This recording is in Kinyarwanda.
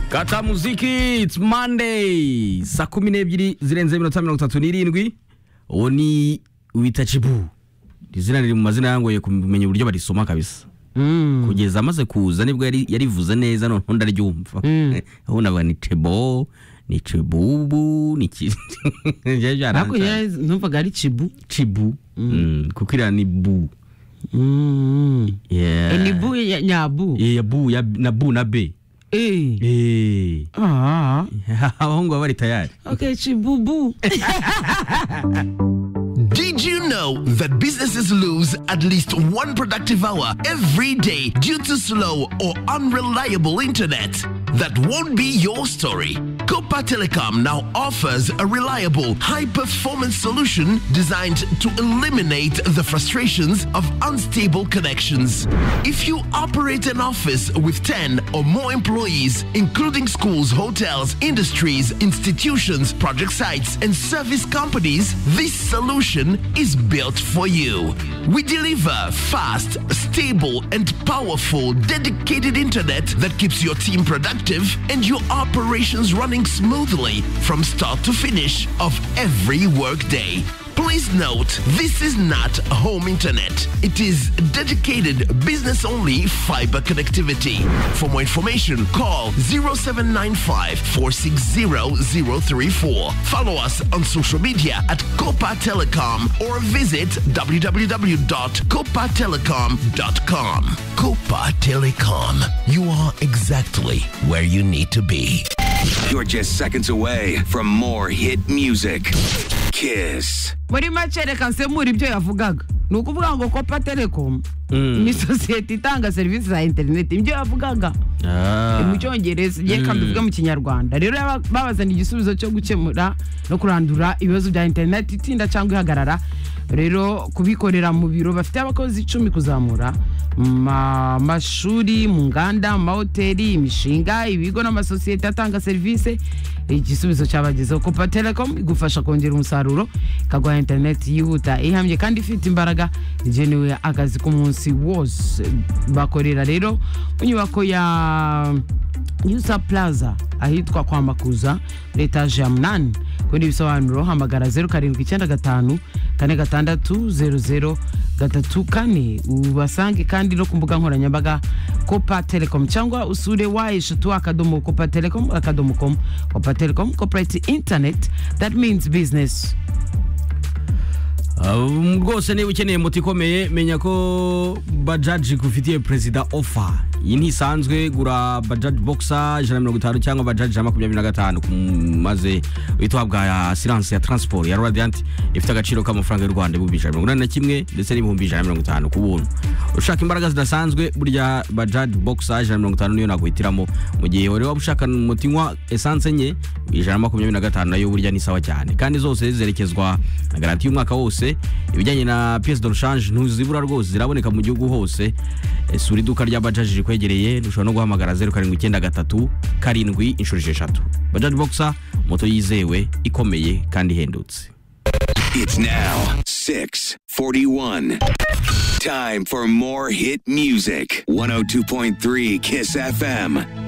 kata muziki it's monday saa kumi n'ebyiri zirenze iminota mirongo itatu n'irindwi uwo ni wita cibu izina riri mu mazina yangoye kumenya uburyo barisoma kabisa kugeza amaze kuza nibwo yari- yarivuze neza noneho ndaryumva aho navuga ni cebo ni cibubu ni ki- Byari byarantaye. hakurya numvaga ari cibu cibu Mm, kuko iriya ni bu Mm. Yeah. Eh, ni bu ya- nyabu Eh, ya bu ya- na bu na be Eh. Eh. Ah. abahungu baba bari tayari okay cibubu Did you know that businesses lose at least one productive hour every day due to slow or unreliable internet? That won't be your story. Copa Telecom now offers a reliable, high performance solution designed to eliminate the frustrations of unstable connections. If you operate an office with 10 or more employees, including schools, hotels, industries, institutions, project sites, and service companies, this solution is built for you. We deliver fast, stable, and powerful dedicated internet that keeps your team productive and your operations running smoothly from start to finish of every workday. Please note, this is not home internet. It is dedicated business only fiber connectivity. For more information, call 0795 460 034. Follow us on social media at Copa Telecom or visit www.copatelecom.com. Copa Telecom, you are exactly where you need to be. You're just seconds away from more hit music. Kiss. muri make reka nsemura ibyo yavugaga ni ukuvuga ngo kopa telekomu ni sosiyete itanga serivisi za interineti ibyo yavugaga ni mu cyongereza reka mbivuge mu kinyarwanda rero yaba- babazaniye igisubizo cyo gukemura no kurandura ibibazo bya interineti itinda cyangwa ihagarara rero kubikorera mu biro bafite abakozi icumi kuzamura mu ma- mashuri mu nganda mu mahoteli imishinga ibigo n'amasosiyete atanga serivisi igisubizo cyabagezeho kopa telekomu igufasha kongera umusaruro ikaguha interineti yihuta ihamye kandi ifite imbaraga igenewe akazi k'umunsi wose bakorera rero mu nyubako ya yusa plaza ahitwa kwa makuza muri etaje ya munani kuri ibisobanuro hamagara zeru karindwi icyenda gatanu kane gatandatu zeru zeru gatatu kane ubasange kandi no ku mbuga nkoranyambaga kopa telekomu cyangwa usure wa eshatu akadomo kopa telekomu akadomo komu kopa telekomu koperati interineti that means business Um, rwose niba ukeneye moto ikomeye menya ko bajaji gufitiye perezida ofa iyi ntisanzwe gura bajaji boxer ijana na mirongo itanu cyangwa bajaji ijana na makumyabiri na gatanu ku- maze uhita uhabwa ya siranse ya transport ya radiant ifite agaciro k'amafaranga y'u rwanda ibihumbi ijana na mirongo inani na kimwe ndetse n'ibihumbi ijana na mirongo itanu ku buntu ushaka imbaraga zidasanzwe burya bajaji boxer ijana na mirongo itanu niyo naguhitiramo mu gihe wari waba ushaka moto inywa esanse enye ijana na makumyabiri na gatanu nayo burya ni sawa cyane kandi zose ziherekezwa na garanti y'umwaka wose ibijyanye na pièce de rechange ntuzibura rwose ziraboneka mu gihugu hose Eh, sura iduka rya bajaji rikwegereye ushobora no guhamagara zeru karindwi icyenda gatatu karindwi inshuro esheshatu bajaji boxer moto yizewe ikomeye kandi ihendutse It's now 641. Time for more hit music. 102.3 Kiss FM.